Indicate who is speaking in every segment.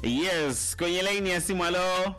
Speaker 1: Yes, kwenye laini ya simu. Halo,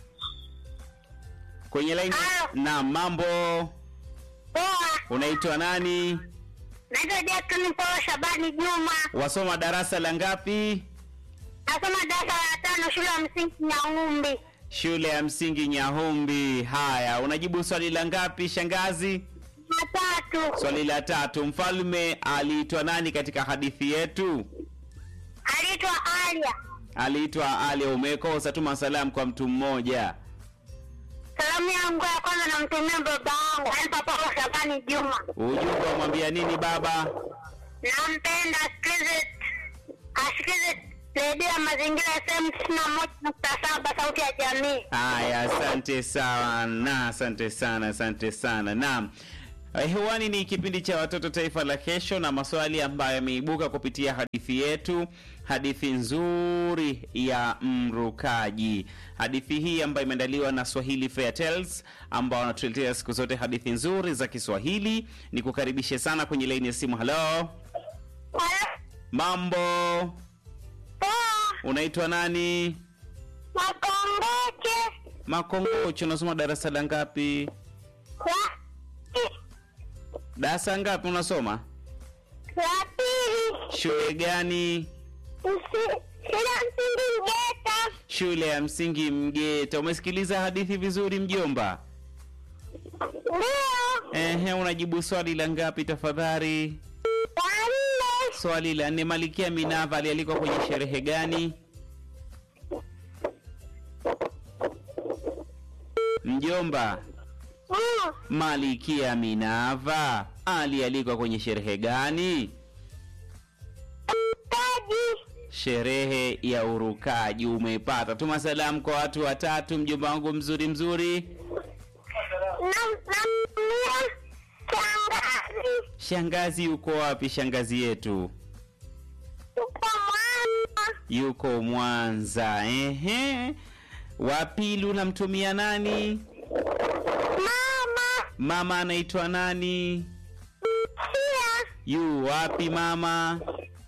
Speaker 1: kwenye laini.
Speaker 2: Halo.
Speaker 1: Na mambo,
Speaker 2: Poa,
Speaker 1: unaitwa nani?
Speaker 2: naitwa Jackson Paul Shabani Juma,
Speaker 1: Wasoma darasa la ngapi?
Speaker 2: nasoma darasa la tano shule ya msingi Nyang'umbi.
Speaker 1: Shule ya msingi Nyahumbi. Haya, unajibu swali la ngapi shangazi?
Speaker 2: Matatu
Speaker 1: Swali la tatu. Mfalme aliitwa nani katika hadithi yetu?
Speaker 2: aliitwa Alia.
Speaker 1: Aliitwa Ali. Umekosa, tuma salamu kwa mtu mmoja.
Speaker 2: Salamu yangu ya kwanza namtumia baba yangu anaitwa Paul Shabani Juma,
Speaker 1: Ujumbe wamwambia nini baba?
Speaker 2: nampenda asikize asikize redio ya mazingira FM tisini na moja nukta saba sauti ya jamii.
Speaker 1: Haya, asante sana, asante sana, asante sana. Naam, Eh, hewani ni kipindi cha watoto taifa la kesho, na maswali ambayo yameibuka kupitia hadithi yetu, hadithi nzuri ya mrukaji. Hadithi hii ambayo imeandaliwa na Swahili Fair Tales, ambao wanatuletea siku zote hadithi nzuri za Kiswahili. Ni kukaribishe sana kwenye laini ya simu. Halo, mambo,
Speaker 2: Poa,
Speaker 1: unaitwa nani?
Speaker 2: Makongoche
Speaker 1: Makongocho, unasoma darasa la ngapi?
Speaker 2: la
Speaker 1: Darasa ngapi unasoma?
Speaker 2: la pili
Speaker 1: Shule gani?
Speaker 2: Usi- shule ya msingi Mgeta.
Speaker 1: Shule ya msingi Mgeta. Umesikiliza hadithi vizuri mjomba?
Speaker 2: Ndio,
Speaker 1: Ehe, unajibu swali la ngapi tafadhali?
Speaker 2: wanne
Speaker 1: Swali la nne. Malikia Minava alialikwa kwenye sherehe gani? Mjomba,
Speaker 2: Mm,
Speaker 1: Malikia Minava alialikwa kwenye sherehe gani?
Speaker 2: taji
Speaker 1: Sherehe ya urukaji. Umepata. Tuma salamu kwa watu watatu, mjomba wangu mzuri mzuri.
Speaker 2: na namia shangazi
Speaker 1: Shangazi yuko wapi? Shangazi yetu
Speaker 2: uko mwana
Speaker 1: yuko Mwanza. Ehe, wa pili unamtumia nani?
Speaker 2: mama
Speaker 1: Mama anaitwa nani?
Speaker 2: sia
Speaker 1: Yu wapi mama?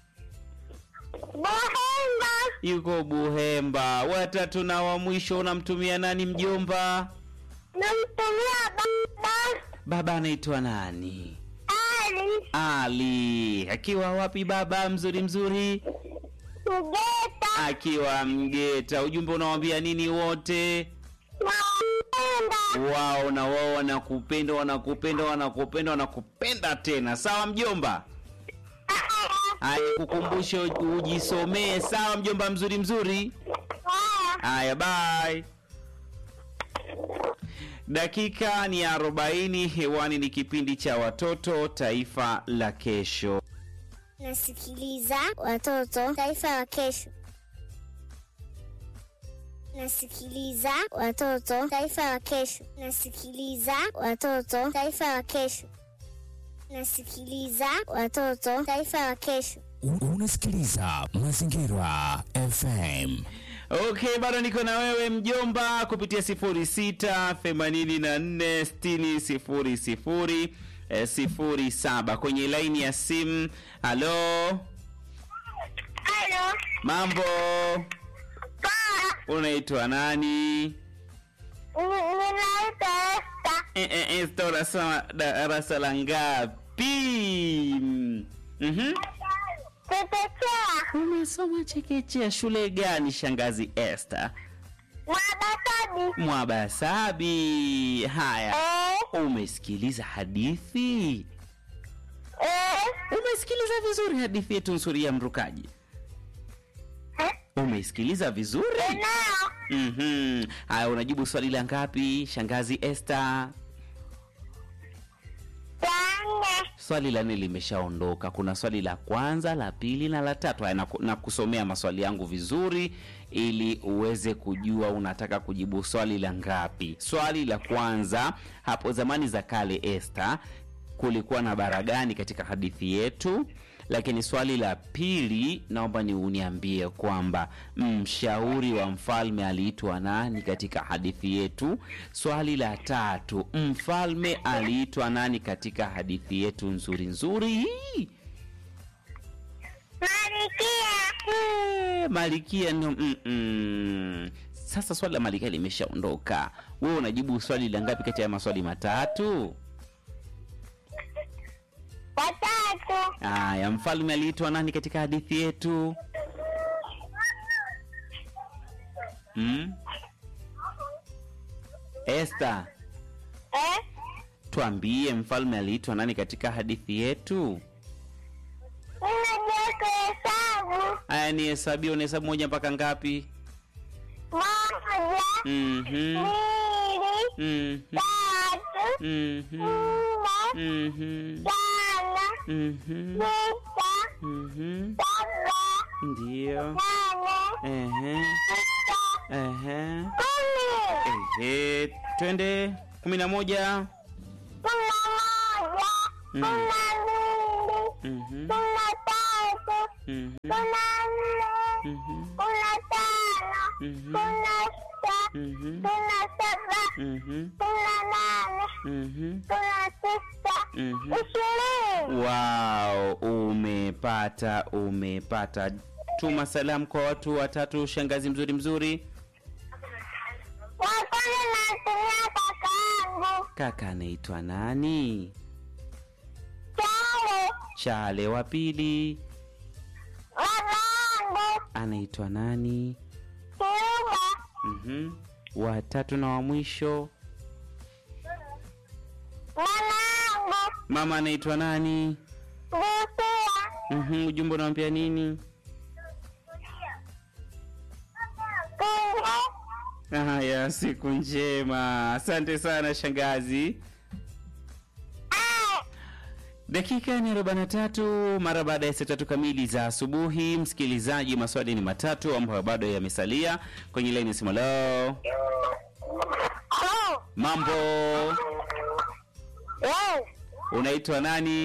Speaker 2: bohemba
Speaker 1: Yuko Buhemba. Watatu na wa mwisho unamtumia nani mjomba?
Speaker 2: namtumia baba
Speaker 1: Baba anaitwa nani?
Speaker 2: ali
Speaker 1: Ali. Akiwa wapi baba mzuri mzuri?
Speaker 2: mgeta
Speaker 1: Akiwa Mgeta. Ujumbe unawambia nini wote?
Speaker 2: nampenda
Speaker 1: wao na wao wanakupenda wanakupenda wanakupenda wanakupenda tena sawa mjomba haya kukumbushe ujisomee sawa mjomba mzuri mzuri haya bye dakika ni arobaini hewani ni kipindi cha watoto taifa la kesho
Speaker 3: Nasikiliza watoto taifa la kesho. Nasikiliza watoto taifa la kesho. Nasikiliza watoto taifa la kesho. Nasikiliza watoto taifa la kesho.
Speaker 4: U- Unasikiliza Mazingira FM.
Speaker 1: okay bado niko na wewe mjomba kupitia sifuri sita themanini na nne sitini sifuri sifuri eh, sifuri saba kwenye laini ya simu halo
Speaker 2: halo
Speaker 1: mambo
Speaker 2: paa
Speaker 1: unaitwa nani
Speaker 2: ninaitwa esta
Speaker 1: Eh, eh, eh, sta unasoma darasa la ngapi Mhm.
Speaker 2: chekechea
Speaker 1: umesoma chekechea shule gani shangazi Esther
Speaker 2: mwabatabi
Speaker 1: mwabasabi haya
Speaker 2: eh
Speaker 1: umesikiliza hadithi
Speaker 2: eh
Speaker 1: umesikiliza vizuri hadithi yetu nzuri ya mrukaji
Speaker 2: eh
Speaker 1: umesikiliza vizuri
Speaker 2: eneo
Speaker 1: Mhm. haya unajibu swali la ngapi shangazi Esther
Speaker 2: wanne
Speaker 1: swali la nne limeshaondoka kuna swali la kwanza la pili na la tatu haya naku- nakusomea maswali yangu vizuri ili uweze kujua unataka kujibu swali la ngapi swali la kwanza hapo zamani za kale este kulikuwa na bara gani katika hadithi yetu lakini swali la pili naomba ni uniambie kwamba mshauri wa mfalme aliitwa nani katika hadithi yetu swali la tatu mfalme aliitwa nani katika hadithi yetu nzuri nzuri hii
Speaker 2: Marikia
Speaker 1: Eh, malikia ndo mm-mm. Sasa swali la malikia limeshaondoka. Wewe unajibu swali la ngapi kati ya maswali matatu?
Speaker 2: Watatu.
Speaker 1: Aya, mfalme aliitwa nani katika hadithi yetu? Mm? Esther,
Speaker 2: Eh?
Speaker 1: tuambie mfalme aliitwa nani katika hadithi yetu?
Speaker 2: Unajua kuhesabu.
Speaker 1: Aya, ni hesabia, unahesabu moja mpaka ngapi?
Speaker 2: Moja.
Speaker 1: Mhm.
Speaker 2: Mbili.
Speaker 1: Mhm.
Speaker 2: Tatu.
Speaker 1: Mhm.
Speaker 2: Nne.
Speaker 1: Mhm.
Speaker 2: Tano.
Speaker 1: Mhm.
Speaker 2: Sita.
Speaker 1: Mhm.
Speaker 2: Saba.
Speaker 1: Ndio.
Speaker 2: Nane.
Speaker 1: Ehe.
Speaker 2: Tisa.
Speaker 1: Ehe.
Speaker 2: Kumi.
Speaker 1: Ehe. Twende kumi na moja.
Speaker 2: Kumi na moja.
Speaker 1: Mm.
Speaker 2: Kumi na mbili.
Speaker 1: Mhm.
Speaker 2: Kumi na tatu.
Speaker 1: Mhm.
Speaker 2: Kumi na nne.
Speaker 1: Mhm.
Speaker 2: Kumi na tano.
Speaker 1: Mhm.
Speaker 2: Kumi na sita.
Speaker 1: Mhm.
Speaker 2: Kumi na saba.
Speaker 1: Mhm.
Speaker 2: Kumi na nane.
Speaker 1: Mhm.
Speaker 2: Kumi na tisa.
Speaker 1: Mhm.
Speaker 2: Ishirini.
Speaker 1: Wow, umepata umepata. Tuma salamu kwa watu watatu, shangazi mzuri mzuri.
Speaker 2: Wa kwanza natumia kakaangu.
Speaker 1: Kaka anaitwa nani?
Speaker 2: Chale.
Speaker 1: Chale. Wa pili
Speaker 2: Babangu.
Speaker 1: anaitwa nani?
Speaker 2: Kiuba.
Speaker 1: Mhm. Wa tatu na wa mwisho
Speaker 2: Mwanangu.
Speaker 1: mama anaitwa nani?
Speaker 2: Busia.
Speaker 1: Mhm. Ujumbe unawambia nini?
Speaker 2: Kunde.
Speaker 1: Haya, siku njema. Asante sana shangazi.
Speaker 2: Ah.
Speaker 1: Dakika ni 43 mara baada ya saa tatu kamili za asubuhi. Msikilizaji, maswali ni matatu ambayo bado yamesalia kwenye laini ya simu. Hello,
Speaker 2: Oh.
Speaker 1: mambo,
Speaker 2: Yes.
Speaker 1: unaitwa nani?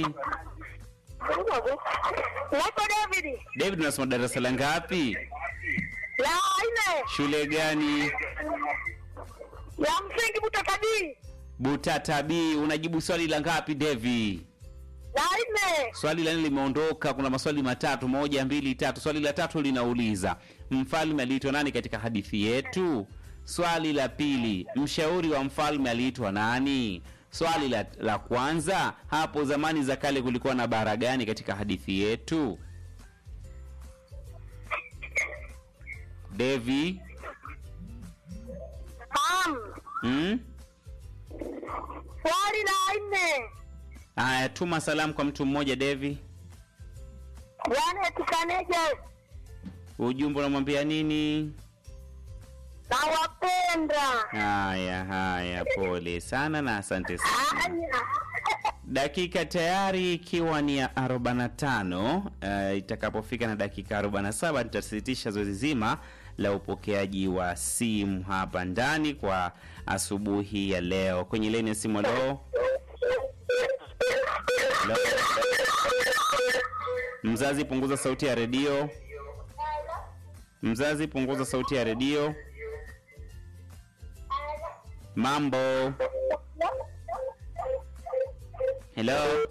Speaker 2: Naitwa David.
Speaker 1: David, unasoma darasa la ngapi?
Speaker 2: La nne.
Speaker 1: Shule gani?
Speaker 2: Ya msingi Butakabii.
Speaker 1: Butata B. Unajibu swali la ngapi David?
Speaker 2: La nne.
Speaker 1: Swali la nne limeondoka. Kuna maswali matatu, moja, mbili, tatu. Swali la tatu linauliza mfalme aliitwa nani katika hadithi yetu? Swali la pili, mshauri wa mfalme aliitwa nani? Swali la, la kwanza, hapo zamani za kale kulikuwa na bara gani katika hadithi yetu? Devi,
Speaker 2: Naam.
Speaker 1: hmm?
Speaker 2: Swali la nne.
Speaker 1: Aya, tuma salamu kwa mtu mmoja Devi.
Speaker 2: Yaani tukaneje?
Speaker 1: Ujumbe unamwambia nini?
Speaker 2: Nawapenda.
Speaker 1: Haya, haya, pole sana na asante sana.
Speaker 2: Aya.
Speaker 1: Dakika tayari ikiwa ni ya 45. Uh, itakapofika na dakika 47 nitasitisha zoezi zima la upokeaji wa simu hapa ndani kwa asubuhi ya leo. Kwenye leni ya simu leo, leo. Mzazi, punguza sauti ya redio. Mzazi, punguza sauti ya redio. Mambo. Hello.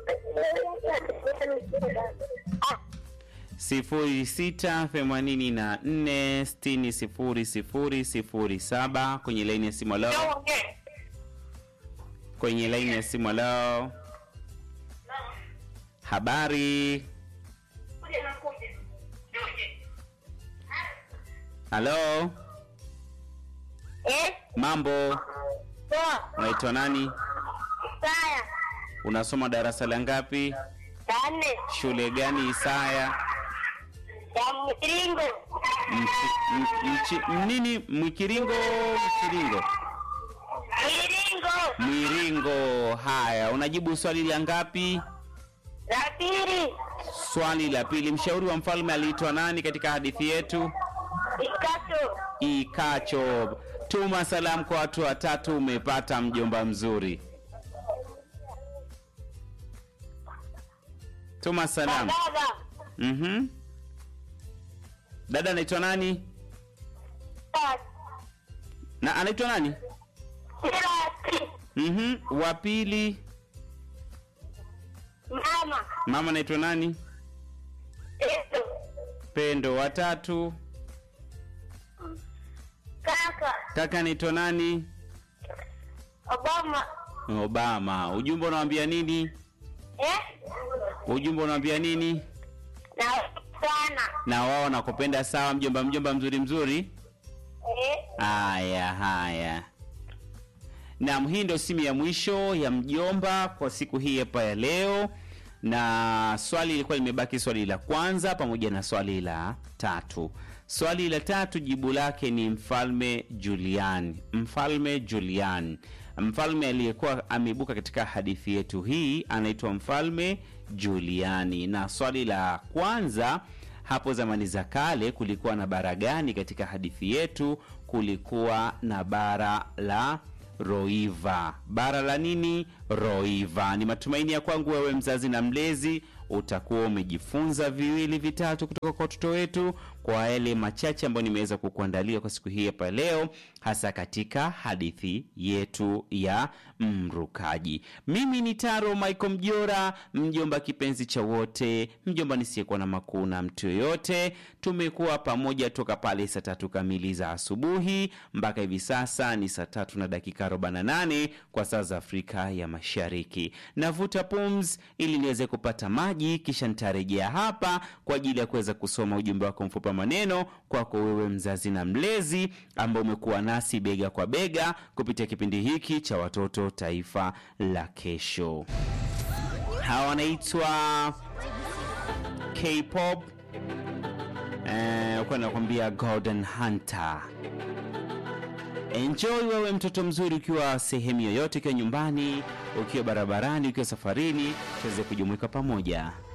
Speaker 1: sifuri sita themanini na nne sitini sifuri sifuri sifuri saba kwenye laini ya simu leo kwenye laini ya simu leo habari halo
Speaker 2: Eh?
Speaker 1: mambo
Speaker 2: Poa.
Speaker 1: unaitwa nani
Speaker 2: Saya.
Speaker 1: unasoma darasa la ngapi
Speaker 2: La nne.
Speaker 1: shule gani isaya
Speaker 2: Ya mviringo.
Speaker 1: Mchi- m- mchi- nini mwikiringo mchiringo
Speaker 2: Mviringo.
Speaker 1: mwiringo haya unajibu swali la ngapi
Speaker 2: La pili.
Speaker 1: swali la pili mshauri wa mfalme aliitwa nani katika hadithi yetu
Speaker 2: Ikato.
Speaker 1: ikacho tuma salamu kwa watu watatu umepata mjomba mzuri tuma salamu
Speaker 2: Baba.
Speaker 1: mhm dada anaitwa nani na anaitwa nani
Speaker 2: Sirati.
Speaker 1: mhm wa pili
Speaker 2: Mama.
Speaker 1: mama anaitwa nani
Speaker 2: Eto.
Speaker 1: Pendo watatu.
Speaker 2: Kaka
Speaker 1: Kaka naitwa nani?
Speaker 2: Obama.
Speaker 1: Obama. Ujumbe unawambia nini?
Speaker 2: Eh?
Speaker 1: Ujumbe unawambia nini?
Speaker 2: Na sana.
Speaker 1: Na wao nakupenda sawa, mjomba mjomba mzuri mzuri.
Speaker 2: Eh?
Speaker 1: Haya haya. Naam, hii ndio simu ya mwisho ya mjomba kwa siku hii hapa ya leo, na swali ilikuwa limebaki swali la kwanza pamoja na swali la tatu. Swali la tatu jibu lake ni mfalme Julian. Mfalme Julian, mfalme aliyekuwa ameibuka katika hadithi yetu hii anaitwa mfalme Juliani. Na swali la kwanza hapo zamani za kale kulikuwa na bara gani katika hadithi yetu? Kulikuwa na bara la Roiva. Bara la nini? Roiva. Ni matumaini ya kwangu wewe mzazi na mlezi utakuwa umejifunza viwili vitatu kutoka kwa watoto wetu kwa yale machache ambayo nimeweza kukuandalia kwa siku hii hapa leo, hasa katika hadithi yetu ya mrukaji. Mimi ni Taro Michael Mjora, mjomba kipenzi cha wote, mjomba nisiyekuwa na makuu na mtu yoyote. Tumekuwa pamoja toka pale saa tatu kamili za asubuhi mpaka hivi sasa ni saa tatu na dakika 48 kwa saa za Afrika ya Mashariki. Navuta pums ili niweze kupata maji, kisha nitarejea hapa kwa ajili ya kuweza kusoma ujumbe wako mfupi wa maneno kwako wewe mzazi na mlezi ambao umekuwa nasi bega kwa bega kupitia kipindi hiki cha watoto taifa la kesho. Hawa wanaitwa K-pop eh, kwa nakwambia Golden Hunter. Enjoy wewe mtoto mzuri, ukiwa sehemu yoyote, ukiwa nyumbani, ukiwa barabarani, ukiwa safarini, tuweze kujumuika pamoja.